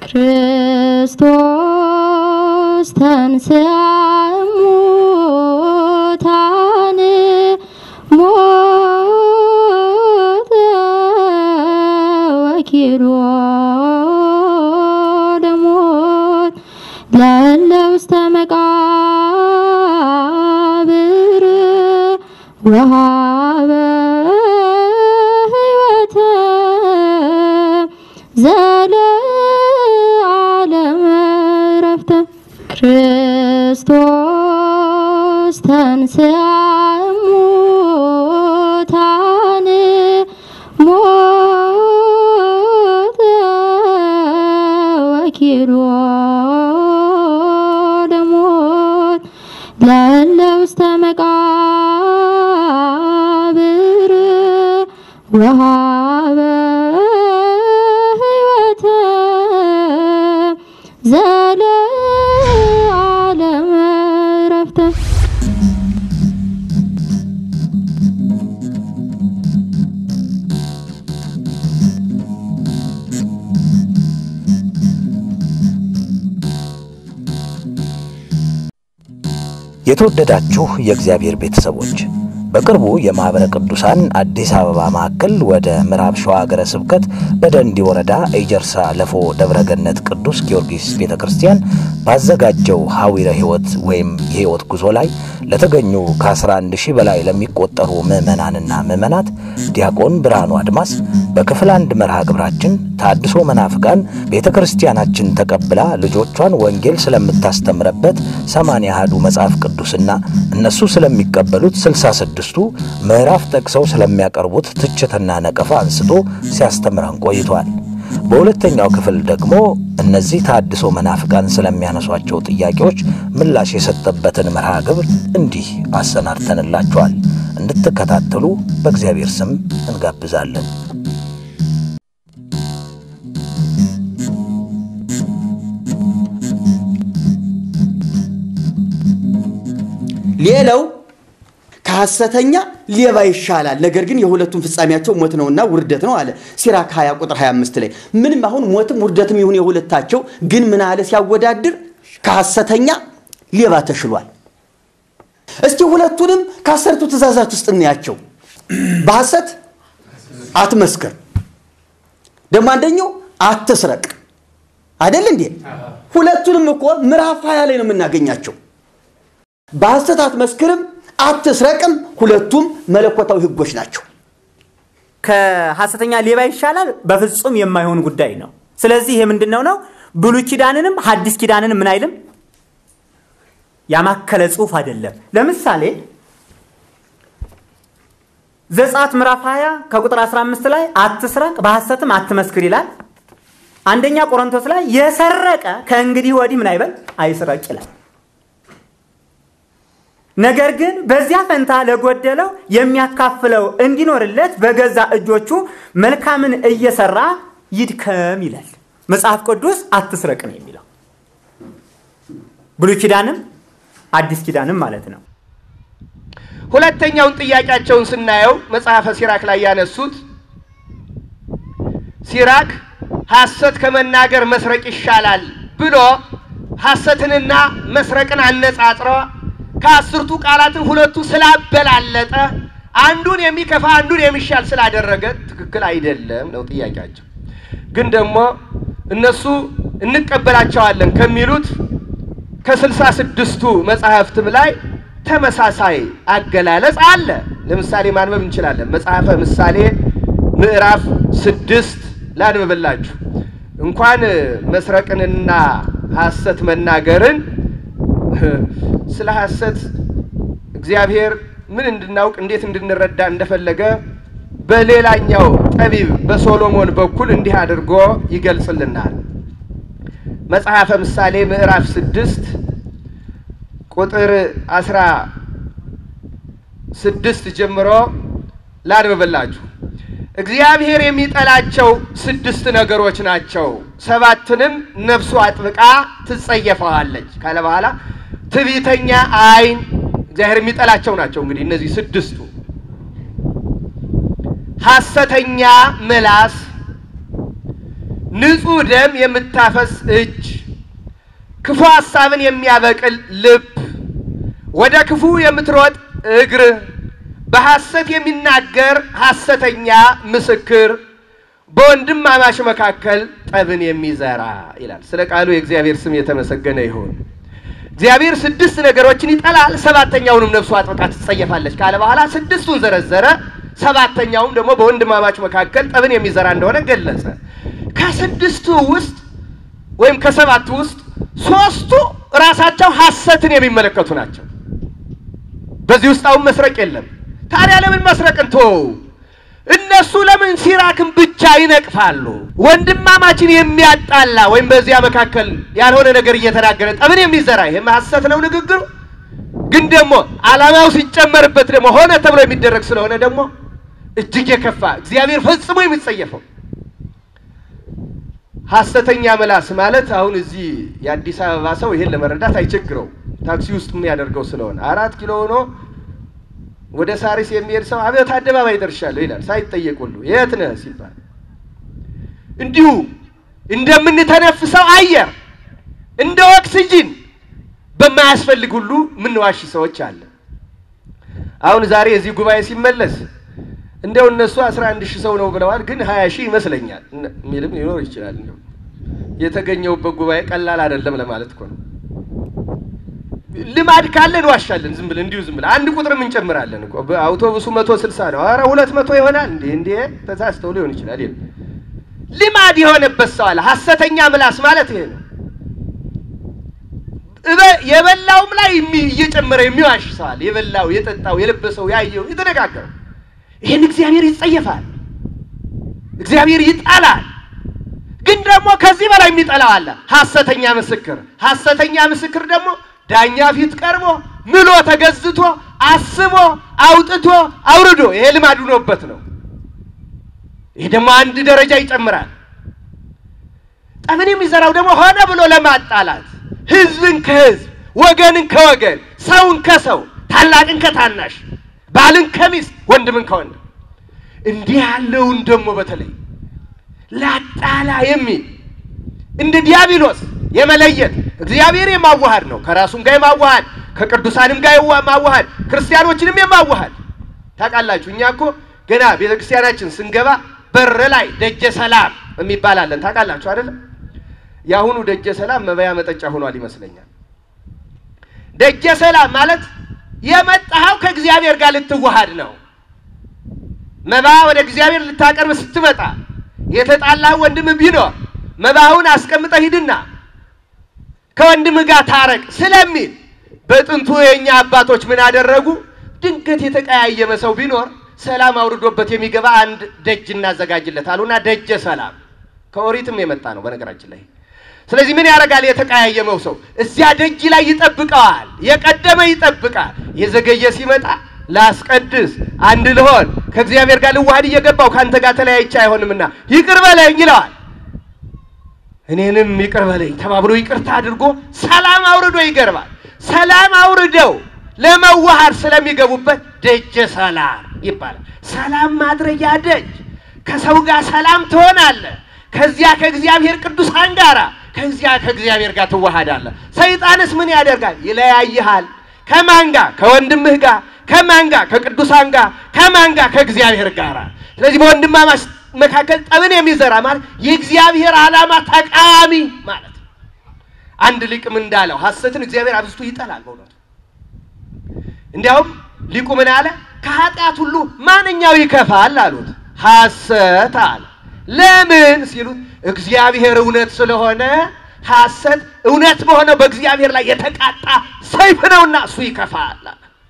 ክርስቶስ ተንሥአ እሙታን ሞተ ወኪሎ ለሞት ለእለ ውስተ መቃብር ወሀበ ሕይወተ ዘለዓለመ ዕረፍተ ክርስቶስ ተንሥአ እሙታን ሞተ ወኪሎ ለሞት ለእለ ውስተ መቃብር ወሀበ ሕይወተ ዘለዓለመ ዕረፍተ የተወደዳችሁ የእግዚአብሔር ቤተሰቦች በቅርቡ የማኅበረ ቅዱሳን አዲስ አበባ ማዕከል ወደ ምዕራብ ሸዋ ሀገረ ስብከት በደንዲ ወረዳ ኤጀርሳ ለፎ ደብረገነት ቅዱስ ጊዮርጊስ ቤተ ክርስቲያን ባዘጋጀው ሐዊረ ሕይወት ወይም የሕይወት ጉዞ ላይ ለተገኙ ከ11 ሺህ በላይ ለሚቆጠሩ ምዕመናንና ምዕመናት ዲያቆን ብርሃኑ አድማስ በክፍል አንድ መርሃ ግብራችን ታድሶ መናፍቃን ቤተ ክርስቲያናችን ተቀብላ ልጆቿን ወንጌል ስለምታስተምረበት ሰማንያ አሐዱ መጽሐፍ ቅዱስና እነሱ ስለሚቀበሉት ስልሳ ስድስቱ ምዕራፍ ጠቅሰው ስለሚያቀርቡት ትችትና ነቀፋ አንስቶ ሲያስተምረን ቆይቷል። በሁለተኛው ክፍል ደግሞ እነዚህ ታድሶ መናፍቃን ስለሚያነሷቸው ጥያቄዎች ምላሽ የሰጠበትን መርሃ ግብር እንዲህ አሰናድተንላችኋል። እንድትከታተሉ በእግዚአብሔር ስም እንጋብዛለን። ሌላው ከሐሰተኛ ሌባ ይሻላል፣ ነገር ግን የሁለቱም ፍጻሜያቸው ሞት ነውና ውርደት ነው አለ ሲራክ 20 ቁጥር 25 ላይ። ምንም አሁን ሞትም ውርደትም ይሁን የሁለታቸው ግን ምን አለ ሲያወዳድር ከሐሰተኛ ሌባ ተሽሏል። እስቲ ሁለቱንም ከአሰርቱ ትእዛዛት ውስጥ እናያቸው። በሐሰት አትመስክር፣ ደግሞ አንደኛው አትስረቅ አይደል እንዴ? ሁለቱንም እኮ ምዕራፍ 20 ላይ ነው የምናገኛቸው። በሐሰት አትመስክርም አትስረቅም። ሁለቱም መለኮታዊ ሕጎች ናቸው። ከሐሰተኛ ሌባ ይሻላል በፍጹም የማይሆን ጉዳይ ነው። ስለዚህ ይሄ ምንድን ነው ነው ብሉይ ኪዳንንም ሐዲስ ኪዳንንም ምን አይልም ያማከለ ጽሑፍ አይደለም። ለምሳሌ ዘጸአት ምዕራፍ 20 ከቁጥር 15 ላይ አትስረቅ በሐሰትም አትመስክር ይላል። አንደኛ ቆሮንቶስ ላይ የሰረቀ ከእንግዲህ ወዲህ ምን አይበል አይስረቅ ይላል። ነገር ግን በዚያ ፈንታ ለጎደለው የሚያካፍለው እንዲኖርለት በገዛ እጆቹ መልካምን እየሰራ ይድከም ይላል መጽሐፍ ቅዱስ። አትስረቅ ነው የሚለው ብሉይ ኪዳንም አዲስ ኪዳንም ማለት ነው። ሁለተኛውን ጥያቄያቸውን ስናየው መጽሐፈ ሲራክ ላይ ያነሱት ሲራክ ሐሰት ከመናገር መስረቅ ይሻላል ብሎ ሐሰትንና መስረቅን አነጻጽሮ ከአስርቱ ቃላትን ሁለቱ ስላበላለጠ አንዱን የሚከፋ አንዱን የሚሻል ስላደረገ ትክክል አይደለም ነው ጥያቄያቸው። ግን ደግሞ እነሱ እንቀበላቸዋለን ከሚሉት ከስልሳ ስድስቱ መጽሐፍትም ላይ ተመሳሳይ አገላለጽ አለ። ለምሳሌ ማንበብ እንችላለን። መጽሐፈ ምሳሌ ምዕራፍ ስድስት ላንብብላችሁ። እንኳን መስረቅንና ሐሰት መናገርን ስለ ሐሰት እግዚአብሔር ምን እንድናውቅ እንዴት እንድንረዳ እንደፈለገ በሌላኛው ጠቢብ በሶሎሞን በኩል እንዲህ አድርጎ ይገልጽልናል። መጽሐፈ ምሳሌ ምዕራፍ ስድስት ቁጥር አስራ ስድስት ጀምሮ ላንብብላችሁ። እግዚአብሔር የሚጠላቸው ስድስት ነገሮች ናቸው፣ ሰባትንም ነፍሱ አጥብቃ ትጸየፈዋለች ካለ በኋላ ትዕቢተኛ ዓይን እግዚአብሔር የሚጠላቸው ናቸው። እንግዲህ እነዚህ ስድስቱ ሐሰተኛ ምላስ፣ ንጹሕ ደም የምታፈስ እጅ፣ ክፉ ሐሳብን የሚያበቅል ልብ፣ ወደ ክፉ የምትሮጥ እግር፣ በሐሰት የሚናገር ሐሰተኛ ምስክር፣ በወንድማማች መካከል ጠብን የሚዘራ ይላል። ስለ ቃሉ የእግዚአብሔር ስም የተመሰገነ ይሁን። እግዚአብሔር ስድስት ነገሮችን ይጠላል፣ ሰባተኛውንም ነፍሱ አጥብቃ ትጸየፋለች ካለ በኋላ ስድስቱን ዘረዘረ። ሰባተኛውም ደግሞ በወንድማማች መካከል ጠብን የሚዘራ እንደሆነ ገለጸ። ከስድስቱ ውስጥ ወይም ከሰባቱ ውስጥ ሶስቱ ራሳቸው ሐሰትን የሚመለከቱ ናቸው። በዚህ ውስጥ አሁን መስረቅ የለም። ታዲያ ለምን መስረቅን ተወው? እነሱ ለምን ሲራክን ብቻ ይነቅፋሉ? ወንድማማችን የሚያጣላ ወይም በዚያ መካከል ያልሆነ ነገር እየተናገረ ጠብን የሚዘራ ይሄም ሐሰት ነው ንግግሩ። ግን ደግሞ ዓላማው ሲጨመርበት ደግሞ ሆነ ተብሎ የሚደረግ ስለሆነ ደግሞ እጅግ የከፋ እግዚአብሔር ፈጽሞ የሚጸየፈው ሐሰተኛ ምላስ ማለት አሁን እዚህ የአዲስ አበባ ሰው ይሄን ለመረዳት አይቸግረው። ታክሲ ውስጥ የሚያደርገው ስለሆነ አራት ኪሎ ሆኖ ወደ ሳሪስ የሚሄድ ሰው አብዮት አደባባይ ደርሻለሁ ይላል ሳይጠየቅ ሁሉ የት ነህ ሲባል እንዲሁ እንደምንተነፍሰው አየር እንደ ኦክስጂን በማያስፈልግ ሁሉ ምንዋሽ ሰዎች አለ። አሁን ዛሬ እዚህ ጉባኤ ሲመለስ እንደው እነሱ አስራ አንድ ሺህ ሰው ነው ብለዋል፣ ግን ሀያ ሺህ ይመስለኛል የሚልም ሊኖር ይችላል። እንደው የተገኘውበት ጉባኤ ቀላል አይደለም ለማለት እኮ ነው። ልማድ ካለ እንዋሻለን። ዝም ብለን እንዲሁ ዝም ብለን አንድ ቁጥርም እንጨምራለን እኮ አውቶቡሱ መቶ ስልሳ ነው። ኧረ ሁለት መቶ ይሆናል እንዴ እንዴ ተሳስተው ሊሆን ይችላል። ይሄ ልማድ የሆነበት ሰው አለ። ሐሰተኛ ምላስ ማለት ይሄ ነው። የበላውም ላይ እየጨመረ የሚዋሽ ሰው አለ። የበላው የጠጣው የለበሰው ያየው የተነጋገረው ይህን እግዚአብሔር ይጸየፋል። እግዚአብሔር ይጠላል። ግን ደግሞ ከዚህ በላይ የሚጠላው አለ፣ ሐሰተኛ ምስክር። ሐሰተኛ ምስክር ደግሞ ዳኛ ፊት ቀርቦ ምሎ ተገዝቶ አስቦ አውጥቶ አውርዶ ይሄ ልማድ ሆኖበት ነው። ይሄ ደግሞ አንድ ደረጃ ይጨምራል። ጠብን የሚዘራው ደግሞ ሆነ ብሎ ለማጣላት ህዝብን ከህዝብ ወገንን ከወገን ሰውን ከሰው ታላቅን ከታናሽ ባልን ከሚስት ወንድምን ከወንድም እንዲህ ያለውን ደግሞ በተለይ ላጣላ የሚል እንደ ዲያብሎስ የመለየት እግዚአብሔር የማዋሃድ ነው። ከራሱም ጋር የማዋሃድ ከቅዱሳንም ጋር የማዋሃድ ክርስቲያኖችንም የማዋሃድ ታውቃላችሁ። እኛ እኮ ገና ቤተ ክርስቲያናችን ስንገባ በር ላይ ደጀ ሰላም የሚባል አለን። ታውቃላችሁ አይደለም? የአሁኑ ደጀ ሰላም መበያ መጠጫ ሆኗል ይመስለኛል። ደጀ ሰላም ማለት የመጣኸው ከእግዚአብሔር ጋር ልትዋሃድ ነው። መባ ወደ እግዚአብሔር ልታቀርብ ስትመጣ የተጣላህ ወንድም ቢኖር መባውን አስቀምጠህ ሂድና ከወንድምህ ጋር ታረቅ ስለሚል በጥንቱ የእኛ አባቶች ምን አደረጉ? ድንገት የተቀያየመ ሰው ቢኖር ሰላም አውርዶበት የሚገባ አንድ ደጅ እናዘጋጅለት አሉና ደጀ ሰላም ከኦሪትም የመጣ ነው በነገራችን ላይ። ስለዚህ ምን ያደርጋል? የተቀያየመው ሰው እዚያ ደጅ ላይ ይጠብቀዋል። የቀደመ ይጠብቃል። የዘገየ ሲመጣ ላስቀድስ፣ አንድ ልሆን፣ ከእግዚአብሔር ጋር ልዋሃድ እየገባው ከአንተ ጋር ተለያይቼ አይሆንምና ይቅር በለኝ ይለዋል። እኔንም ይቅር በለኝ ተባብሎ ይቅርታ አድርጎ ሰላም አውርዶ ይገርባል። ሰላም አውርደው ለመዋሃድ ስለሚገቡበት ደጀ ሰላም ይባላል። ሰላም ማድረጊያ ደጅ። ከሰው ጋር ሰላም ትሆናለህ። ከዚያ ከእግዚአብሔር ቅዱሳን ጋር ከዚያ ከእግዚአብሔር ጋር ትዋሃዳለህ። ሰይጣንስ ምን ያደርጋል? ይለያይሃል። ከማን ጋር? ከወንድምህ ጋር። ከማን ጋር? ከቅዱሳን ጋር። ከማን ጋር? ከእግዚአብሔር ጋር። ስለዚህ በወንድማማች መካከል ጠብን የሚዘራ ማለት የእግዚአብሔር ዓላማ ተቃዋሚ ማለት ነው። አንድ ሊቅም እንዳለው ሐሰትን እግዚአብሔር አብዝቶ ይጠላል። በእውነቱ እንዲያውም ሊቁ ምን አለ? ከኃጢአት ሁሉ ማንኛው ይከፋል አሉት። ሐሰት አለ። ለምን ሲሉት እግዚአብሔር እውነት ስለሆነ ሐሰት እውነት በሆነው በእግዚአብሔር ላይ የተቃጣ ሰይፍ ነውና እሱ ይከፋል።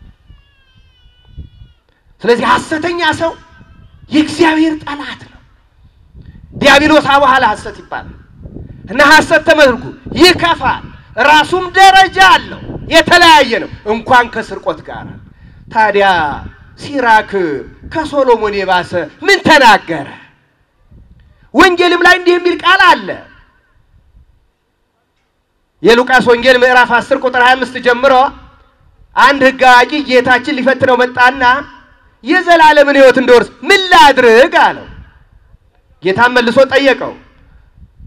ስለዚህ ሐሰተኛ ሰው የእግዚአብሔር ጠላት ነው። ዲያብሎስ በኋላ ሐሰት ይባላል እና ሐሰት ተመልኩ ይከፋል። ራሱም ደረጃ አለው፣ የተለያየ ነው እንኳን ከስርቆት ጋር። ታዲያ ሲራክ ከሶሎሞን የባሰ ምን ተናገረ? ወንጌልም ላይ እንዲህ የሚል ቃል አለ። የሉቃስ ወንጌል ምዕራፍ 10 ቁጥር 25 ጀምሮ አንድ ሕግ አዋቂ ጌታችን ሊፈትነው መጣና የዘላለምን ሕይወት እንደወርስ ምን ላድርግ አለው። ጌታም መልሶ ጠየቀው፣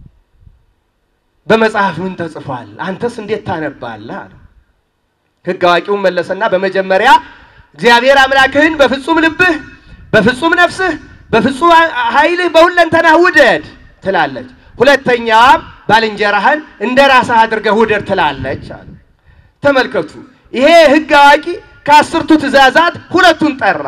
በመጽሐፍ ምን ተጽፏል? አንተስ እንዴት ታነባለህ? አለው። ሕግ አዋቂውን መለሰና በመጀመሪያ እግዚአብሔር አምላክህን በፍጹም ልብህ፣ በፍጹም ነፍስህ፣ በፍጹም ኃይልህ በሁለንተናህ ውደድ ትላለች። ሁለተኛም ባልንጀራህን እንደ ራስህ አድርገህ ውደድ ትላለች አለ። ተመልከቱ፣ ይሄ ሕግ አዋቂ ከአስርቱ ትእዛዛት ሁለቱን ጠራ።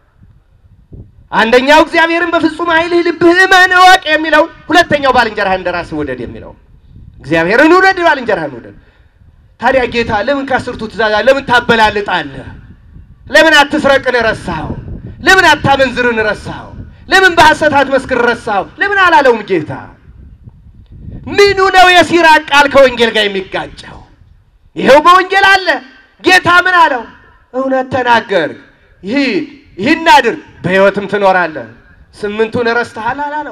አንደኛው እግዚአብሔርን በፍጹም ኃይልህ ልብህ እመን እወቅ የሚለው፣ ሁለተኛው ባልንጀራህን እንደ ራስህ ውደድ የሚለው። እግዚአብሔርን ውደድ፣ ባልንጀራህን ውደድ። ታዲያ ጌታ ለምን ከአስርቱ ትእዛዛት ለምን ታበላልጣለህ? ለምን አትስረቅን ረሳኸው? ለምን አታመንዝርን ረሳኸው? ለምን በሐሰት አትመስክር ረሳኸው? ለምን አላለውም ጌታ? ምኑ ነው የሲራቅ ቃል ከወንጌል ጋር የሚጋጨው? ይኸው በወንጌል አለ። ጌታ ምን አለው? እውነት ተናገር፣ ይሂድ፣ ይህን አድርግ፣ በሕይወትም ትኖራለህ። ስምንቱን ረስተሃል አላለው።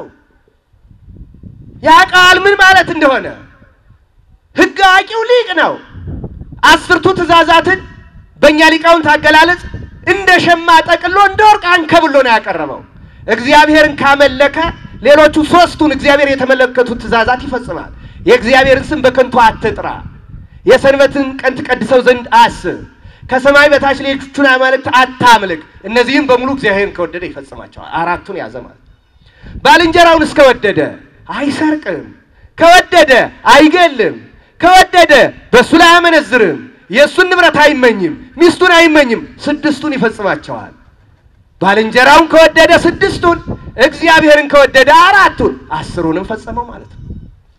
ያ ቃል ምን ማለት እንደሆነ ሕግ አዋቂው ሊቅ ነው። አስርቱ ትእዛዛትን በእኛ ሊቃውንት አገላለጽ እንደ ሸማ ጠቅሎ እንደ ወርቅ አንከብሎ ነው ያቀረበው። እግዚአብሔርን ካመለከ ሌሎቹ ሶስቱን እግዚአብሔር የተመለከቱት ትእዛዛት ይፈጽማል። የእግዚአብሔርን ስም በከንቱ አትጥራ፣ የሰንበትን ቀን ትቀድሰው ዘንድ አስብ፣ ከሰማይ በታች ሌሎቹን አማልክት አታምልክ። እነዚህም በሙሉ እግዚአብሔርን ከወደደ ይፈጽማቸዋል። አራቱን ያዘ ማለት ባልንጀራውን እስከወደደ አይሰርቅም፣ ከወደደ አይገልም፣ ከወደደ በእሱ ላይ አያመነዝርም፣ የእሱን ንብረት አይመኝም፣ ሚስቱን አይመኝም። ስድስቱን ይፈጽማቸዋል። ባልንጀራውን ከወደደ ስድስቱን፣ እግዚአብሔርን ከወደደ አራቱን፣ አስሩንም ፈጸመው ማለት ነው።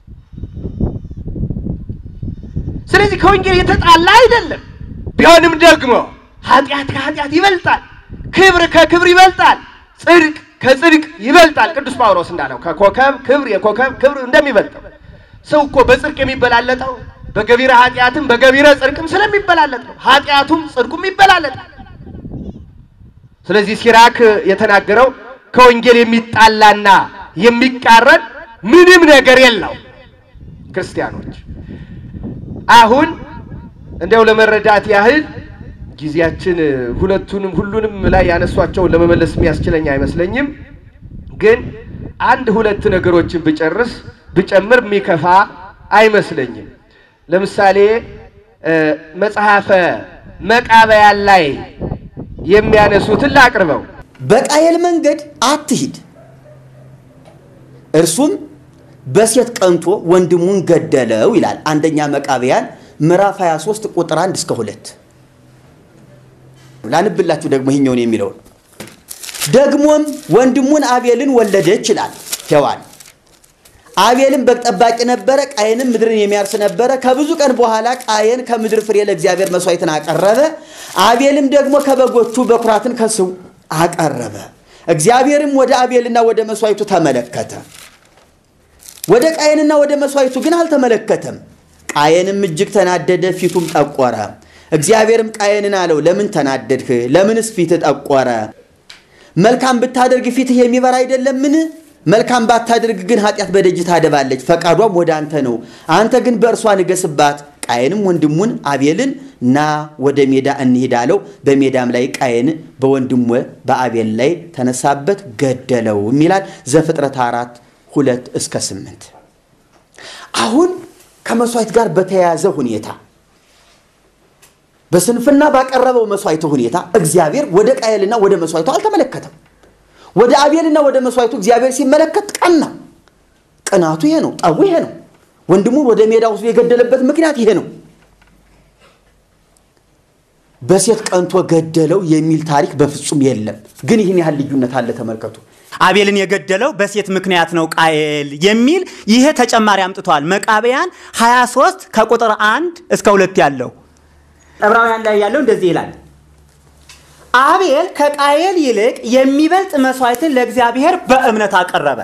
ስለዚህ ከወንጌል የተጣላ አይደለም። ቢሆንም ደግሞ ኃጢአት ከኃጢአት ይበልጣል፣ ክብር ከክብር ይበልጣል፣ ጽድቅ ከጽድቅ ይበልጣል። ቅዱስ ጳውሎስ እንዳለው ከኮከብ ክብር የኮከብ ክብር እንደሚበልጠው ሰው እኮ በጽድቅ የሚበላለጠው በገቢረ ኃጢአትም በገቢረ ጽድቅም ስለሚበላለጥ ነው። ኃጢአቱም ጽድቁም ይበላለጣል። ስለዚህ ሲራክ የተናገረው ከወንጌል የሚጣላና የሚቃረን ምንም ነገር የለው። ክርስቲያኖች አሁን እንዲያው ለመረዳት ያህል ጊዜያችን ሁለቱንም ሁሉንም ላይ ያነሷቸውን ለመመለስ የሚያስችለኝ አይመስለኝም። ግን አንድ ሁለት ነገሮችን ብጨርስ ብጨምር የሚከፋ አይመስለኝም። ለምሳሌ መጽሐፈ መቃብያን ላይ የሚያነሱትን ላቅርበው። በቃየል መንገድ አትሂድ፣ እርሱም በሴት ቀንቶ ወንድሙን ገደለው ይላል። አንደኛ መቃብያን ምዕራፍ 23 ቁጥር 1 እስከ 2 ላንብላችሁ ደግሞ ይሄኛውን የሚለውን ደግሞም ወንድሙን አቤልን ወለደች ይላል ሔዋን። አቤልም በግ ጠባቂ ነበረ፣ ቃየንም ምድርን የሚያርስ ነበረ። ከብዙ ቀን በኋላ ቃየን ከምድር ፍሬ ለእግዚአብሔር መስዋዕትን አቀረበ። አቤልም ደግሞ ከበጎቹ በኩራትን ከስው አቀረበ። እግዚአብሔርም ወደ አቤልና ወደ መስዋዕቱ ተመለከተ፣ ወደ ቃየንና ወደ መስዋዕቱ ግን አልተመለከተም። ቃየንም እጅግ ተናደደ፣ ፊቱም ጠቆረ። እግዚአብሔርም ቃየንን አለው፣ ለምን ተናደድህ? ለምንስ ፊትህ ጠቆረ? መልካም ብታደርግ ፊትህ የሚበራ አይደለምን? መልካም ባታደርግ ግን ኃጢአት በደጅ ታደባለች፣ ፈቃዷም ወደ አንተ ነው። አንተ ግን በእርሷ ንገስባት። ቃየንም ወንድሙን አቤልን ና ወደ ሜዳ እንሂድ አለው። በሜዳም ላይ ቃየን በወንድሙ በአቤል ላይ ተነሳበት፣ ገደለው የሚላል ዘፍጥረት አራት ሁለት እስከ ስምንት አሁን ከመስዋዕት ጋር በተያያዘ ሁኔታ በስንፍና ባቀረበው መስዋዕቱ ሁኔታ እግዚአብሔር ወደ ቃየልና ወደ መስዋዕቱ አልተመለከተም። ወደ አቤልና ወደ መስዋዕቱ እግዚአብሔር ሲመለከት ቀና። ቅናቱ ይሄ ነው። ጠቡ ይሄ ነው። ወንድሙን ወደ ሜዳ ውስጥ የገደለበት ምክንያት ይሄ ነው። በሴት ቀንቶ ገደለው የሚል ታሪክ በፍጹም የለም። ግን ይህን ያህል ልዩነት አለ። ተመልከቱ። አቤልን የገደለው በሴት ምክንያት ነው ቃየል የሚል ይሄ ተጨማሪ አምጥቷል። መቃብያን 23 ከቁጥር አንድ እስከ ሁለት ያለው ዕብራውያን ላይ ያለው እንደዚህ ይላል። አቤል ከቃየል ይልቅ የሚበልጥ መስዋዕትን ለእግዚአብሔር በእምነት አቀረበ።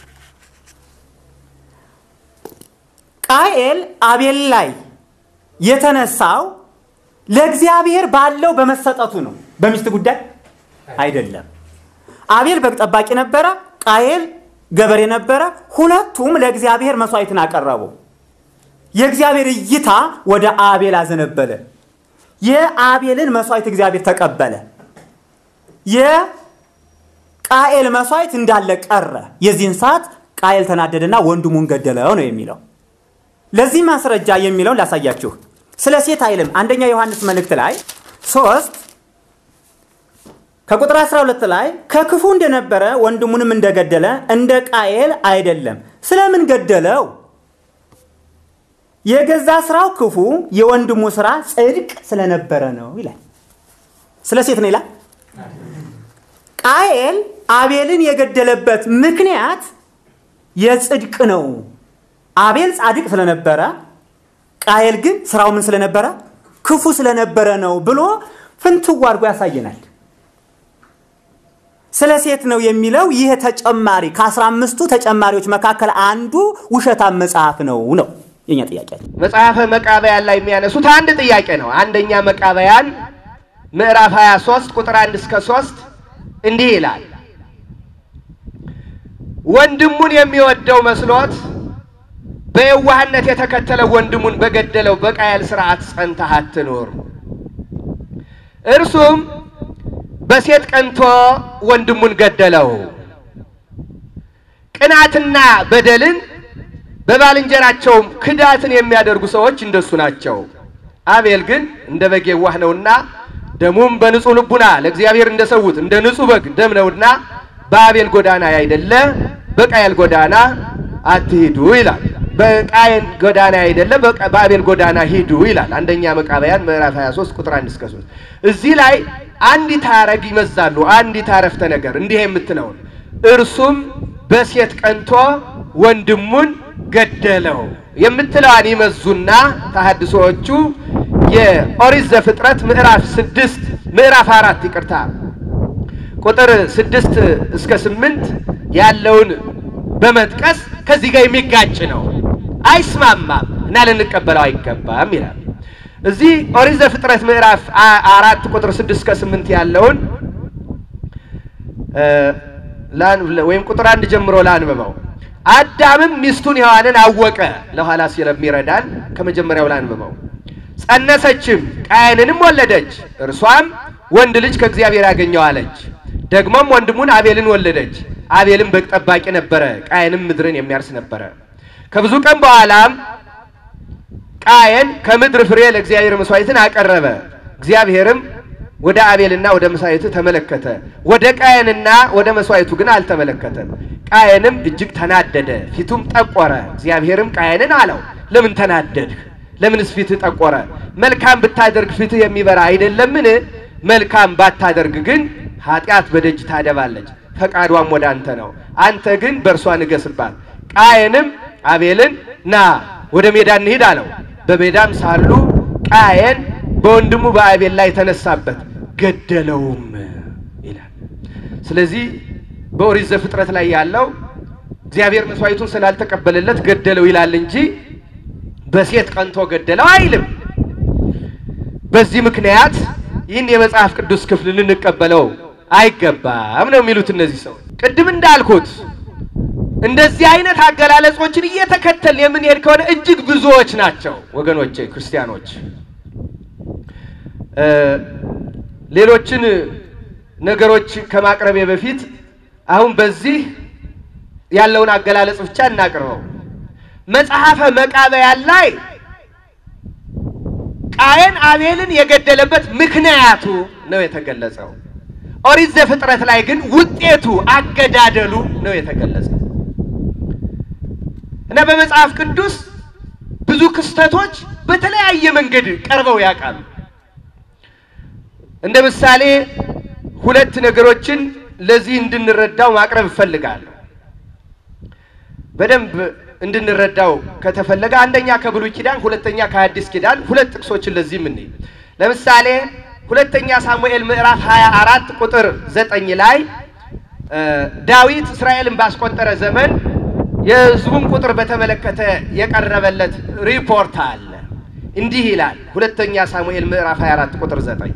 ቃየል አቤል ላይ የተነሳው ለእግዚአብሔር ባለው በመሰጠቱ ነው፣ በሚስት ጉዳይ አይደለም። አቤል በግ ጠባቂ ነበረ፣ ቃየል ገበሬ ነበረ። ሁለቱም ለእግዚአብሔር መስዋዕትን አቀረቡ። የእግዚአብሔር እይታ ወደ አቤል አዘነበለ። የአቤልን መስዋዕት እግዚአብሔር ተቀበለ። የቃኤል መስዋዕት እንዳለ ቀረ። የዚህን ሰዓት ቃኤል ተናደደና ወንድሙን ገደለው ነው የሚለው። ለዚህ ማስረጃ የሚለውን ላሳያችሁ። ስለ ሴት አይልም። አንደኛ ዮሐንስ መልእክት ላይ ሶስት ከቁጥር 12 ላይ ከክፉ እንደነበረ ወንድሙንም እንደገደለ እንደ ቃየል አይደለም። ስለምን ገደለው? የገዛ ስራው ክፉ፣ የወንድሙ ስራ ጽድቅ ስለነበረ ነው ይላል። ስለ ሴት ነው ይላል። ቃየል አቤልን የገደለበት ምክንያት የጽድቅ ነው። አቤል ጻድቅ ስለነበረ፣ ቃየል ግን ስራው ምን ስለነበረ? ክፉ ስለነበረ ነው ብሎ ፍንትው አድርጎ ያሳየናል። ስለ ሴት ነው የሚለው ይህ ተጨማሪ ከአስራ አምስቱ ተጨማሪዎች መካከል አንዱ ውሸታም መጽሐፍ ነው ነው የኛ ጥያቄ። መጽሐፈ መቃበያን ላይ የሚያነሱት አንድ ጥያቄ ነው። አንደኛ መቃበያን ምዕራፍ 23 ቁጥር 1 እስከ 3 እንዲህ ይላል። ወንድሙን የሚወደው መስሎት በየዋህነት የተከተለው ወንድሙን በገደለው በቃየል ሥርዓት ጸንተህ አትኑር። እርሱም በሴት ቀንቶ ወንድሙን ገደለው። ቅናትና በደልን በባልንጀራቸውም ክዳትን የሚያደርጉ ሰዎች እንደሱ ናቸው። አቤል ግን እንደ በግ የዋህ ነውና ደሙም በንጹሕ ልቡና ለእግዚአብሔር እንደሰዉት እንደ ንጹሕ በግ ደም ነውና በአቤል ጎዳና ያይደለ በቃየል ጎዳና አትሂዱ ይላል። በቃየል ጎዳና ያይደለ በአቤል ጎዳና ሂዱ ይላል። አንደኛ መቃብያን ምዕራፍ 23 ቁጥር 1 እስከ 3 እዚህ ላይ አንዲት ሐረግ ይመዛሉ። አንዲት አረፍተ ነገር እንዲህ የምትለውን እርሱም በሴት ቀንቶ ወንድሙን ገደለው የምትለዋን ይመዙና ተሐድሶዎቹ የኦሪት ዘፍጥረት ምዕራፍ ስድስት ምዕራፍ አራት ይቅርታ ቁጥር ስድስት እስከ ስምንት ያለውን በመጥቀስ ከዚህ ጋር የሚጋጭ ነው፣ አይስማማም እና ልንቀበለው አይገባም ይላል። እዚህ ኦሪት ዘፍጥረት ምዕራፍ አራት ቁጥር ስድስት እስከ ስምንት ያለውን ወይም ቁጥር አንድ ጀምሮ ላንብበው። አዳምም ሚስቱን ሔዋንን አወቀ። ለኋላ ስለሚረዳን ከመጀመሪያው ላንብበው። ጸነሰችም፣ ቃየንንም ወለደች። እርሷም ወንድ ልጅ ከእግዚአብሔር ያገኘው አለች። ደግሞም ወንድሙን አቤልን ወለደች። አቤልም በግ ጠባቂ ነበረ፣ ቃየንም ምድርን የሚያርስ ነበረ። ከብዙ ቀን በኋላም ቃየን ከምድር ፍሬ ለእግዚአብሔር መስዋዕትን አቀረበ። እግዚአብሔርም ወደ አቤልና ወደ መስዋዕቱ ተመለከተ፣ ወደ ቃየንና ወደ መስዋዕቱ ግን አልተመለከተም። ቃየንም እጅግ ተናደደ፣ ፊቱም ጠቆረ። እግዚአብሔርም ቃየንን አለው፣ ለምን ተናደድህ? ለምንስ ፊትህ ጠቆረ? መልካም ብታደርግ ፊትህ የሚበራ አይደለምን? መልካም ባታደርግ ግን ኃጢአት በደጅ ታደባለች፣ ፈቃዷም ወደ አንተ ነው። አንተ ግን በእርሷ ንገስባት። ቃየንም አቤልን ና ወደ ሜዳ እንሂድ አለው። በሜዳም ሳሉ ቃየን በወንድሙ በአቤል ላይ ተነሳበት፣ ገደለውም ይላል። ስለዚህ በኦሪት ዘፍጥረት ላይ ያለው እግዚአብሔር መስዋዕቱን ስላልተቀበለለት ገደለው ይላል እንጂ በሴት ቀንቶ ገደለው አይልም። በዚህ ምክንያት ይህን የመጽሐፍ ቅዱስ ክፍል ልንቀበለው አይገባም ነው የሚሉት እነዚህ ሰው። ቅድም እንዳልኩት እንደዚህ አይነት አገላለጾችን እየተከተልን የምንሄድ ከሆነ እጅግ ብዙዎች ናቸው ወገኖቼ ክርስቲያኖች። ሌሎችን ነገሮች ከማቅረቤ በፊት አሁን በዚህ ያለውን አገላለጽ ብቻ እናቅርበው። መጽሐፈ መቃብያን ላይ ቃየን አቤልን የገደለበት ምክንያቱ ነው የተገለጸው። ኦሪት ዘፍጥረት ላይ ግን ውጤቱ አገዳደሉ ነው የተገለጸው እና በመጽሐፍ ቅዱስ ብዙ ክስተቶች በተለያየ መንገድ ቀርበው ያውቃሉ። እንደ ምሳሌ ሁለት ነገሮችን ለዚህ እንድንረዳው ማቅረብ እፈልጋለሁ። በደንብ እንድንረዳው ከተፈለገ አንደኛ ከብሉይ ኪዳን፣ ሁለተኛ ከአዲስ ኪዳን ሁለት ጥቅሶችን ለዚህ ምን ለምሳሌ ሁለተኛ ሳሙኤል ምዕራፍ 24 ቁጥር ዘጠኝ ላይ ዳዊት እስራኤልን ባስቆጠረ ዘመን የሕዝቡን ቁጥር በተመለከተ የቀረበለት ሪፖርት አለ። እንዲህ ይላል። ሁለተኛ ሳሙኤል ምዕራፍ 24 ቁጥር ዘጠኝ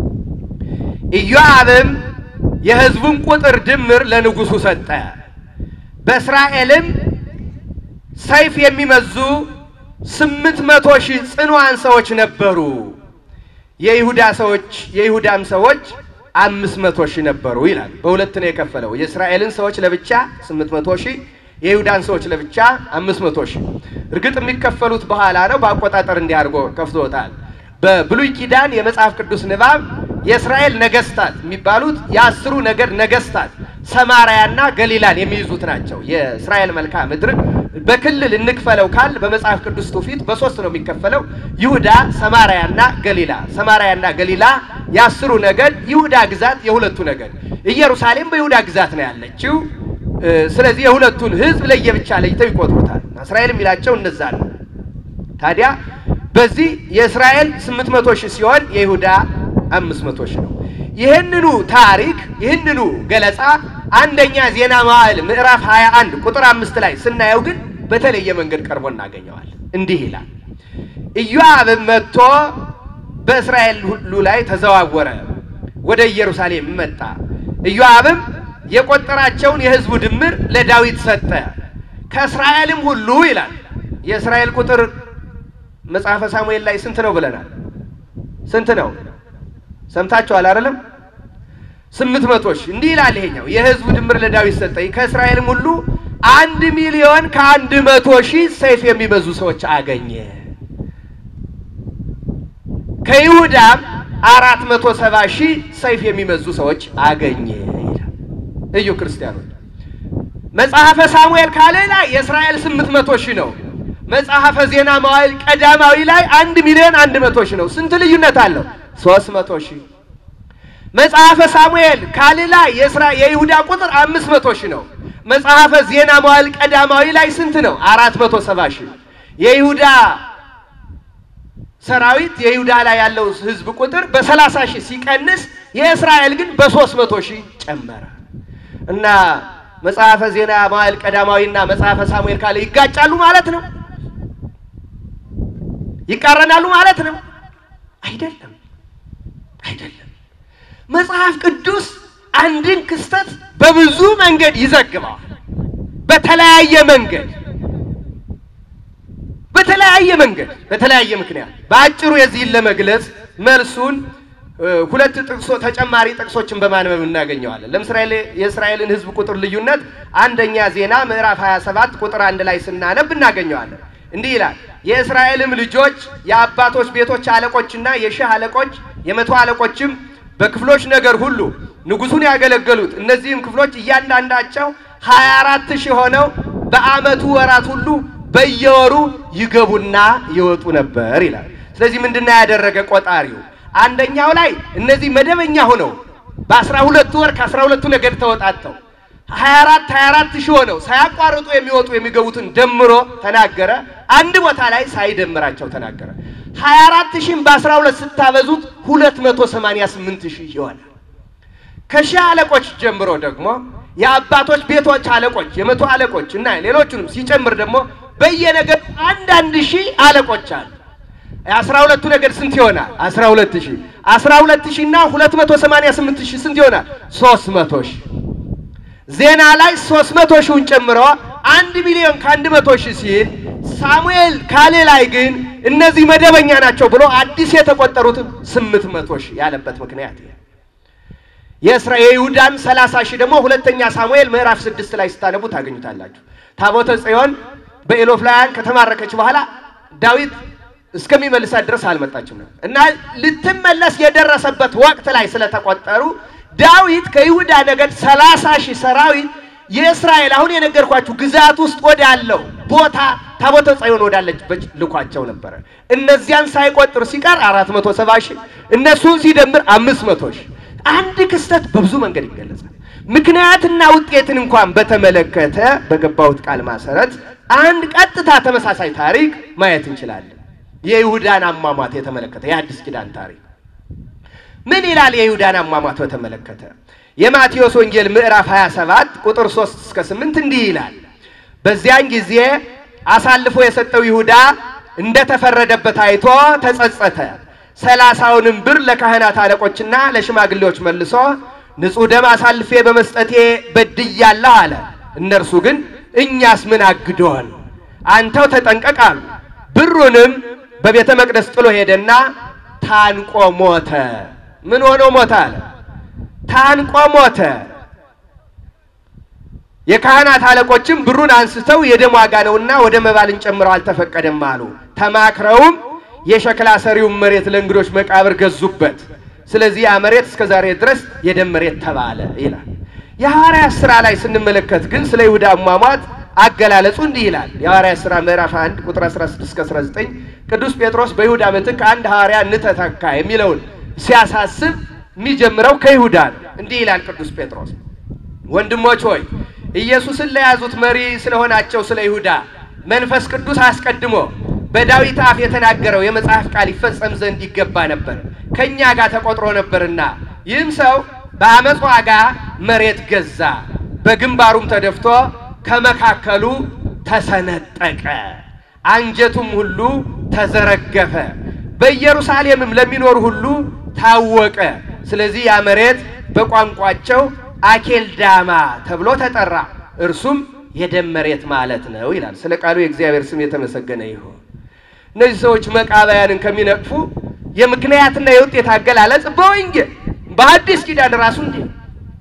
ኢዮአብም የሕዝቡን ቁጥር ድምር ለንጉሡ ሰጠ። በእስራኤልም ሰይፍ የሚመዙ ስምንት መቶ ሺህ ጽኑዓን ሰዎች ነበሩ። የይሁዳ ሰዎች የይሁዳም ሰዎች አምስት መቶ ሺህ ነበሩ ይላል። በሁለት ነው የከፈለው። የእስራኤልን ሰዎች ለብቻ ስምንት መቶ ሺህ የይሁዳን ሰዎች ለብቻ አምስት መቶ ሺህ እርግጥ የሚከፈሉት በኋላ ነው። በአቆጣጠር እንዲህ አድርጎ ከፍቶታል። በብሉይ ኪዳን የመጽሐፍ ቅዱስ ንባብ የእስራኤል ነገስታት የሚባሉት የአስሩ ነገድ ነገስታት ሰማርያና ገሊላን የሚይዙት ናቸው። የእስራኤል መልክዓ ምድር በክልል እንክፈለው ካል በመጽሐፍ ቅዱስ ትውፊት በሶስት ነው የሚከፈለው፣ ይሁዳ፣ ሰማርያና ገሊላ። ሰማርያና ገሊላ የአስሩ ነገድ፣ ይሁዳ ግዛት የሁለቱ ነገድ። ኢየሩሳሌም በይሁዳ ግዛት ነው ያለችው። ስለዚህ የሁለቱን ህዝብ ለየብቻ ለይተው ይቆጥሩታል። እስራኤል የሚላቸው እነዛ ነው። ታዲያ በዚህ የእስራኤል 800 ሺህ ሲሆን የይሁዳ 500 ሺህ ነው። ይህንኑ ታሪክ ይህንኑ ገለጻ አንደኛ ዜና መዋዕል ምዕራፍ 21 ቁጥር አምስት ላይ ስናየው ግን በተለየ መንገድ ቀርቦ እናገኘዋል። እንዲህ ይላል፣ ኢዮአብም መጥቶ በእስራኤል ሁሉ ላይ ተዘዋወረ፣ ወደ ኢየሩሳሌም መጣ። ኢዮአብም የቆጠራቸውን የህዝቡ ድምር ለዳዊት ሰጠ። ከእስራኤልም ሁሉ ይላል የእስራኤል ቁጥር መጽሐፈ ሳሙኤል ላይ ስንት ነው ብለናል? ስንት ነው? ሰምታችኋል አይደለም? ስምንት መቶ ሺህ እንዲህ ይላል። ይሄኛው የህዝቡ ድምር ለዳዊት ሰጠ። ከእስራኤልም ሁሉ አንድ ሚሊዮን ከአንድ መቶ ሺህ ሰይፍ የሚመዙ ሰዎች አገኘ። ከይሁዳም አራት መቶ ሰባ ሺህ ሰይፍ የሚመዙ ሰዎች አገኘ ይላል። እዩ ክርስቲያኖች፣ መጽሐፈ ሳሙኤል ካለ ላይ የእስራኤል ስምንት መቶ ሺህ ነው። መጽሐፈ ዜና መዋዕል ቀዳማዊ ላይ አንድ ሚሊዮን አንድ መቶ ሺህ ነው። ስንት ልዩነት አለው? ሶስት መቶ ሺህ መጽሐፈ ሳሙኤል ካል ላይ የይሁዳ ቁጥር አምስት መቶ ሺህ ነው። መጽሐፈ ዜና መዋዕል ቀዳማዊ ላይ ስንት ነው? አራት መቶ ሰባ ሺህ የይሁዳ ሰራዊት የይሁዳ ላይ ያለው ህዝብ ቁጥር በሰላሳ ሺህ ሲቀንስ የእስራኤል ግን በሶስት መቶ ሺህ ጨመረ እና መጽሐፈ ዜና መዋዕል ቀዳማዊና መጽሐፈ ሳሙኤል ካለ ይጋጫሉ ማለት ነው? ይቃረናሉ ማለት ነው? አይደለም፣ አይደለም። መጽሐፍ ቅዱስ አንድን ክስተት በብዙ መንገድ ይዘግበዋል። በተለያየ መንገድ በተለያየ መንገድ በተለያየ ምክንያት በአጭሩ የዚህን ለመግለጽ መልሱን ሁለት ጥቅሶ ተጨማሪ ጥቅሶችን በማንበብ እናገኘዋለን። ለምሳሌ የእስራኤልን ህዝብ ቁጥር ልዩነት አንደኛ ዜና ምዕራፍ 27 ቁጥር አንድ ላይ ስናነብ እናገኘዋለን። እንዲህ ይላል የእስራኤልም ልጆች የአባቶች ቤቶች አለቆችና የሺህ አለቆች የመቶ አለቆችም በክፍሎች ነገር ሁሉ ንጉሱን ያገለገሉት እነዚህም ክፍሎች እያንዳንዳቸው ሀያ አራት ሺህ ሆነው በዓመቱ ወራት ሁሉ በየወሩ ይገቡና ይወጡ ነበር ይላል። ስለዚህ ምንድነው ያደረገ ቆጣሪው? አንደኛው ላይ እነዚህ መደበኛ ሆነው በአስራ ሁለቱ ወር ከአስራ ሁለቱ ነገድ ተወጣተው ሀያ አራት ሀያ አራት ሺህ ሆነው ሳያቋርጡ የሚወጡ የሚገቡትን ደምሮ ተናገረ። አንድ ቦታ ላይ ሳይደምራቸው ተናገረ። ሀያ አራት ሺህም በአስራ ሁለት ስታበዙት ሁለት መቶ ሰማንያ ስምንት ሺህ ይሆናል። ከሺህ አለቆች ጀምሮ ደግሞ የአባቶች ቤቶች አለቆች፣ የመቶ አለቆች እና ሌሎቹንም ሲጨምር ደግሞ በየነገዱ አንዳንድ ሺህ አለቆች አሉ። የአስራ ሁለቱ ነገድ ስንት ይሆናል? አስራ ሁለት ሺህ አስራ ሁለት ሺህ እና ሁለት መቶ ሰማንያ ስምንት ሺህ ስንት ይሆናል? ሶስት መቶ ሺህ ዜና ላይ ሶስት መቶ ሺውን ጨምሮ አንድ ሚሊዮን ከአንድ መቶ ሺህ ሲል ሳሙኤል ካሌ ላይ ግን እነዚህ መደበኛ ናቸው ብሎ አዲስ የተቆጠሩትን ስምንት መቶ ሺህ ያለበት ምክንያት የእስራ የይሁዳን ሰላሳ ሺህ ደግሞ ሁለተኛ ሳሙኤል ምዕራፍ ስድስት ላይ ስታነቡ ታገኙታላችሁ። ታቦተ ጽዮን በኤሎፍላውያን ከተማረከች በኋላ ዳዊት እስከሚመልሳት ድረስ አልመጣችም ነው እና ልትመለስ የደረሰበት ወቅት ላይ ስለተቆጠሩ ዳዊት ከይሁዳ ነገድ ሰላሳ ሺህ ሰራዊት የእስራኤል አሁን የነገርኳችሁ ግዛት ውስጥ ወዳለው ቦታ ታቦተ ጽዮን ወዳለችበት ልኳቸው ነበረ። እነዚያን ሳይቆጥር ሲቀር አራት መቶ ሰባ ሺህ እነሱን ሲደምር አምስት መቶ ሺህ አንድ ክስተት በብዙ መንገድ ይገለጻል። ምክንያትና ውጤትን እንኳን በተመለከተ በገባሁት ቃል መሰረት አንድ ቀጥታ ተመሳሳይ ታሪክ ማየት እንችላለን። የይሁዳን አሟሟት የተመለከተ የአዲስ ኪዳን ታሪክ ምን ይላል? የይሁዳን አሟሟት በተመለከተ የማቴዎስ ወንጌል ምዕራፍ 27 ቁጥር 3 እስከ 8 እንዲህ ይላል። በዚያን ጊዜ አሳልፎ የሰጠው ይሁዳ እንደተፈረደበት አይቶ ተጸጸተ። ሰላሳውንም ብር ለካህናት አለቆችና ለሽማግሌዎች መልሶ ንጹሕ ደም አሳልፌ በመስጠቴ በድያለሁ አለ። እነርሱ ግን እኛስ ምን አግዶን? አንተው ተጠንቀቅ አሉ። ብሩንም በቤተ መቅደስ ጥሎ ሄደና ታንቆ ሞተ። ምን ሆኖ ሞተ አለ? ታንቆ ሞተ። የካህናት አለቆችም ብሩን አንስተው የደም ዋጋ ነውና ወደ መባ ልንጨምረው አልተፈቀደም አሉ። ተማክረውም የሸክላ ሰሪውን መሬት ለእንግዶች መቃብር ገዙበት። ስለዚህ ያ መሬት እስከ ዛሬ ድረስ የደም መሬት ተባለ ይላል። የሐዋርያት ሥራ ላይ ስንመለከት ግን ስለ ይሁዳ አሟሟት አገላለጹ እንዲህ ይላል። የሐዋርያት ሥራ ምዕራፍ 1 ቁጥር 16 እስከ 19 ቅዱስ ጴጥሮስ በይሁዳ ምትክ አንድ ሐዋርያ እንተተካ የሚለውን ሲያሳስብ የሚጀምረው ከይሁዳ ነው። እንዲህ ይላል ቅዱስ ጴጥሮስ ወንድሞች ሆይ ኢየሱስን ለያዙት መሪ ስለሆናቸው ስለ ይሁዳ መንፈስ ቅዱስ አስቀድሞ በዳዊት አፍ የተናገረው የመጽሐፍ ቃል ይፈጸም ዘንድ ይገባ ነበር፣ ከእኛ ጋር ተቆጥሮ ነበርና። ይህም ሰው በአመፅ ዋጋ መሬት ገዛ፣ በግንባሩም ተደፍቶ ከመካከሉ ተሰነጠቀ፣ አንጀቱም ሁሉ ተዘረገፈ፣ በኢየሩሳሌምም ለሚኖሩ ሁሉ ታወቀ። ስለዚህ ያ መሬት በቋንቋቸው አኬልዳማ ተብሎ ተጠራ። እርሱም የደም መሬት ማለት ነው ይላል። ስለ ቃሉ የእግዚአብሔር ስም የተመሰገነ ይሁን። እነዚህ ሰዎች መቃባያንን ከሚነቅፉ የምክንያትና የውጤት አገላለጽ በወንጌል በአዲስ ኪዳን ራሱ እንዲህ ነው።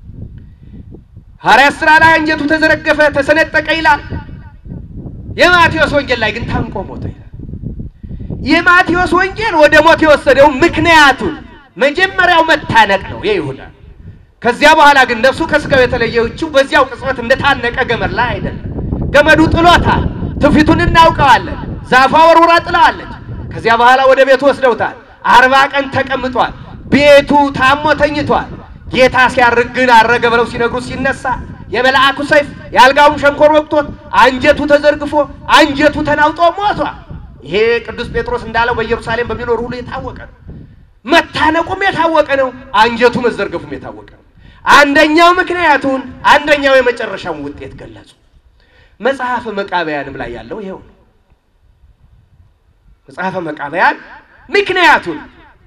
ሐዋርያት ሥራ ላይ አንጀቱ ተዘረገፈ፣ ተሰነጠቀ ይላል። የማቴዎስ ወንጌል ላይ ግን ታንቆ ሞተ ይላል። የማቴዎስ ወንጌል ወደ ሞት የወሰደው ምክንያቱን መጀመሪያው መታነቅ ነው የይሁዳ ከዚያ በኋላ ግን ነፍሱ ከስጋው የተለየችው በዚያው ቅጽበት እንደታነቀ ገመድ ላይ አይደለም። ገመዱ ጥሎታል። ትውፊቱን እናውቀዋለን። ዛፏ ወርውራ ጥለዋለች። ከዚያ በኋላ ወደ ቤቱ ወስደውታል። አርባ ቀን ተቀምጧል። ቤቱ ታሞ ተኝቷል። ጌታ ሲያርግ ግን አረገ ብለው ሲነግሩ ሲነሳ የመልአኩ ሰይፍ የአልጋውን ሸንኮር ወቅቶት አንጀቱ ተዘርግፎ አንጀቱ ተናውጦ ሞቷል። ይሄ ቅዱስ ጴጥሮስ እንዳለው በኢየሩሳሌም በሚኖር ሁሉ የታወቀ ነው። መታነቁም የታወቀ ነው። አንጀቱ መዘርገፉም የታወቀ ነው። አንደኛው ምክንያቱን አንደኛው የመጨረሻውን ውጤት ገለጹ። መጽሐፈ መቃብያንም ላይ ያለው ይኸው ነው። መጽሐፈ መቃብያን ምክንያቱን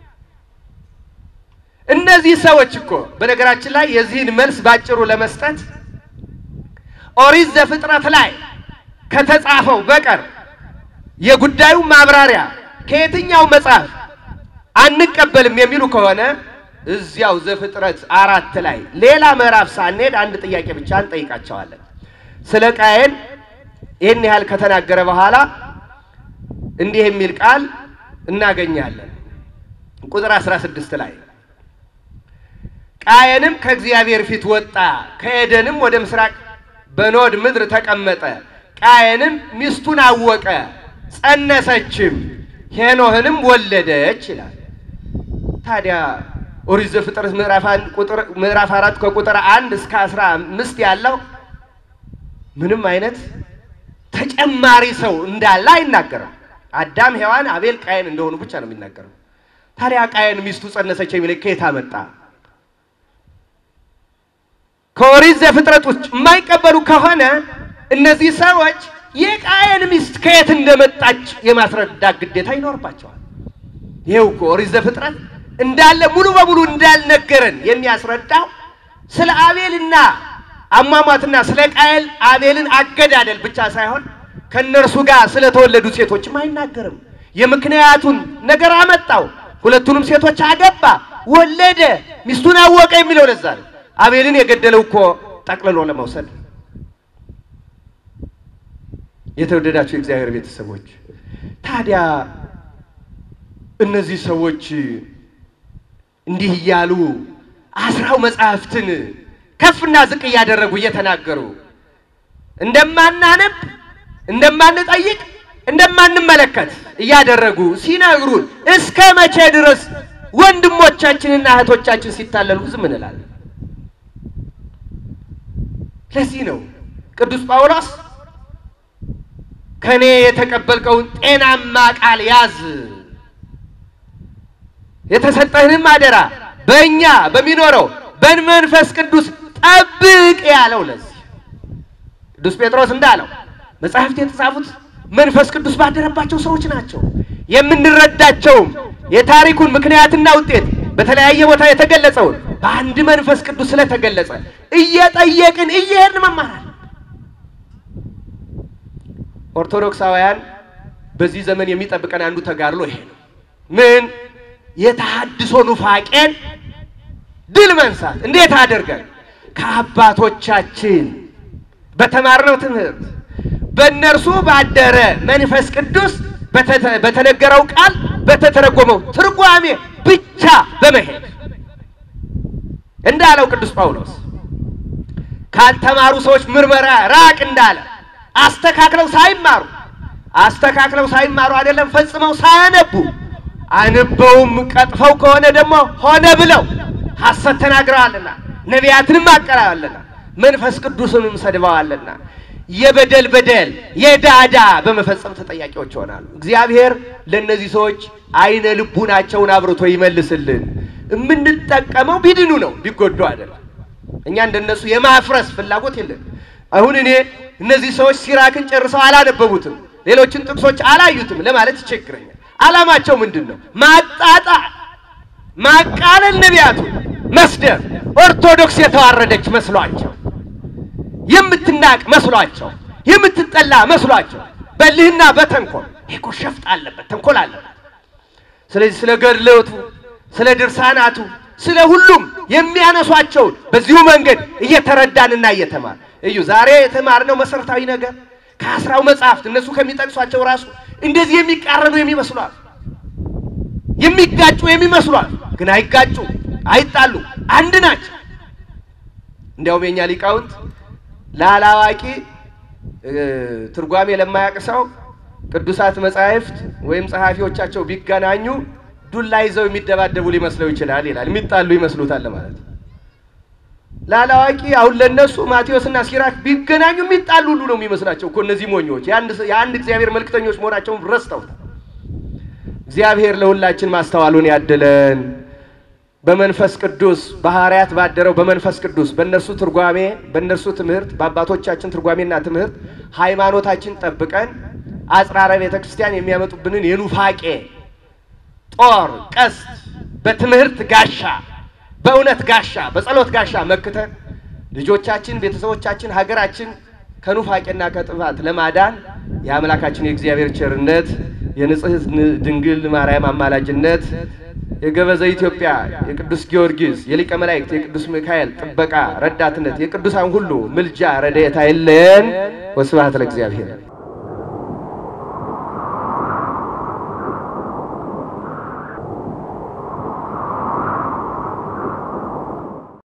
እነዚህ ሰዎች እኮ በነገራችን ላይ የዚህን መልስ ባጭሩ ለመስጠት ኦሪት ዘፍጥረት ላይ ከተጻፈው በቀር የጉዳዩ ማብራሪያ ከየትኛው መጽሐፍ አንቀበልም የሚሉ ከሆነ እዚያው ዘፍጥረት አራት ላይ ሌላ ምዕራፍ ሳንሄድ አንድ ጥያቄ ብቻ እንጠይቃቸዋለን። ስለ ቃየን ይህን ያህል ከተናገረ በኋላ እንዲህ የሚል ቃል እናገኛለን። ቁጥር 16 ላይ ቃየንም ከእግዚአብሔር ፊት ወጣ፣ ከኤደንም ወደ ምስራቅ በኖድ ምድር ተቀመጠ። ቃየንም ሚስቱን አወቀ፣ ጸነሰችም፣ ሄኖህንም ወለደች ይላል። ታዲያ ኦሪት ዘፍጥረት ምዕራፍ አንድ ቁጥር ምዕራፍ አራት ከቁጥር አንድ እስከ አስራ አምስት ያለው ምንም አይነት ተጨማሪ ሰው እንዳለ አይናገርም። አዳም፣ ሔዋን፣ አቤል፣ ቃየን እንደሆኑ ብቻ ነው የሚናገረው። ታዲያ ቃየን ሚስቱ ጸነሰች የሚል ከየት አመጣ? ከኦሪት ዘፍጥረት ውስጥ የማይቀበሉ ከሆነ እነዚህ ሰዎች የቃየን ሚስት ከየት እንደመጣች የማስረዳት ግዴታ ይኖርባቸዋል። ይኸው እኮ ኦሪት ዘፍጥረት እንዳለ ሙሉ በሙሉ እንዳልነገረን የሚያስረዳው ስለ አቤልና አሟሟትና ስለ ቃየል አቤልን አገዳደል ብቻ ሳይሆን ከእነርሱ ጋር ስለተወለዱ ሴቶችም አይናገርም። የምክንያቱን ነገር አመጣው። ሁለቱንም ሴቶች አገባ፣ ወለደ፣ ሚስቱን አወቀ የሚለው ለዛ ነው። አቤልን የገደለው እኮ ጠቅልሎ ለመውሰድ ነው። የተወደዳችሁ የእግዚአብሔር ቤተሰቦች ታዲያ እነዚህ ሰዎች እንዲህ እያሉ አስራው መጽሐፍትን ከፍና ዝቅ እያደረጉ እየተናገሩ እንደማናነብ፣ እንደማንጠይቅ፣ እንደማንመለከት እያደረጉ ሲነግሩን እስከ መቼ ድረስ ወንድሞቻችንና እህቶቻችን ሲታለሉ ዝም እንላለን? ለዚህ ነው ቅዱስ ጳውሎስ ከኔ የተቀበልከውን ጤናማ ቃል ያዝ የተሰጠህንም አደራ በእኛ በሚኖረው በመንፈስ ቅዱስ ጠብቅ ያለው። ለዚህ ቅዱስ ጴጥሮስ እንዳለው መጽሐፍት የተጻፉት መንፈስ ቅዱስ ባደረባቸው ሰዎች ናቸው። የምንረዳቸውም የታሪኩን ምክንያትና ውጤት በተለያየ ቦታ የተገለጸውን በአንድ መንፈስ ቅዱስ ስለተገለጸ እየጠየቅን እየሄድን መማራል። ኦርቶዶክሳውያን በዚህ ዘመን የሚጠብቀን አንዱ ተጋድሎ ይሄ ነው። ምን የተሐድሶ ኑፋቄን ድል መንሳት እንዴት አድርገን ከአባቶቻችን በተማርነው ትምህርት በእነርሱ ባደረ መንፈስ ቅዱስ በተተ- በተነገረው ቃል በተተረጎመው ትርጓሜ ብቻ በመሄድ እንዳለው ቅዱስ ጳውሎስ ካልተማሩ ሰዎች ምርመራ ራቅ እንዳለ አስተካክለው ሳይማሩ አስተካክለው ሳይማሩ አይደለም ፈጽመው ሳያነቡ አንበውም ቀጥፈው ከሆነ ደግሞ ሆነ ብለው ሐሰት ተናግረዋልና ነቢያትንም አቀራዋልና መንፈስ ቅዱስንም ሰድበዋልና የበደል በደል የዳዳ በመፈጸም ተጠያቂዎች ይሆናሉ። እግዚአብሔር ለእነዚህ ሰዎች አይነ ልቡናቸውን አብርቶ ይመልስልን። የምንጠቀመው ቢድኑ ነው፣ ቢጎዱ አይደለም። እኛ እንደነሱ የማፍረስ ፍላጎት የለን። አሁን እኔ እነዚህ ሰዎች ሲራክን ጨርሰው አላነበቡትም፣ ሌሎችን ጥቅሶች አላዩትም ለማለት ይቸግረኛል። ዓላማቸው ምንድን ነው? ማጣጣል፣ ማቃለል፣ ነቢያቱ መስደብ፣ ኦርቶዶክስ የተዋረደች መስሏቸው፣ የምትናቅ መስሏቸው፣ የምትጠላ መስሏቸው በልህና በተንኮል ይሄ እኮ ሸፍጥ አለበት፣ ተንኮል አለበት። ስለዚህ ስለ ገድለቱ፣ ስለ ድርሳናቱ፣ ስለ ሁሉም የሚያነሷቸውን በዚሁ መንገድ እየተረዳንና እየተማር እዩ። ዛሬ የተማርነው መሰረታዊ ነገር ከአስራው መጽሐፍት እነሱ ከሚጠቅሷቸው ራሱ እንደዚህ የሚቃረኑ የሚመስሏል፣ የሚጋጩ የሚመስሏል፣ ግን አይጋጩ፣ አይጣሉ፣ አንድ ናቸው። እንዲያውም የኛ ሊቃውንት ላላዋቂ ትርጓሜ ለማያውቅ ሰው ቅዱሳት መጻሕፍት ወይም ጸሐፊዎቻቸው ቢገናኙ ዱላ ይዘው የሚደባደቡ ሊመስለው ይችላል ይላል። የሚጣሉ ይመስሉታል ማለት ነው። ላላዋቂ አሁን ለነሱ ማቴዎስና ሲራክ ቢገናኙ የሚጣሉ ሁሉ ነው የሚመስላቸው እኮ እነዚህ ሞኞች የአንድ እግዚአብሔር መልክተኞች መሆናቸውን ረስተውታል። እግዚአብሔር ለሁላችን ማስተዋሉን ያድለን። በመንፈስ ቅዱስ በሐዋርያት ባደረው በመንፈስ ቅዱስ በእነርሱ ትርጓሜ በእነርሱ ትምህርት በአባቶቻችን ትርጓሜና ትምህርት ሃይማኖታችን ጠብቀን አጽራረ ቤተ ክርስቲያን የሚያመጡብንን የኑፋቄ ጦር ቀስት በትምህርት ጋሻ በእውነት ጋሻ በጸሎት ጋሻ መክተን ልጆቻችን፣ ቤተሰቦቻችን፣ ሀገራችን ከኑፋቄና ከጥፋት ለማዳን የአምላካችን የእግዚአብሔር ቸርነት የንጽሕት ድንግል ማርያም አማላጅነት የገበዘ ኢትዮጵያ የቅዱስ ጊዮርጊስ የሊቀ መላእክት የቅዱስ ሚካኤል ጥበቃ ረዳትነት የቅዱሳን ሁሉ ምልጃ ረድኤት አይለየን። ወስብሐት ለእግዚአብሔር።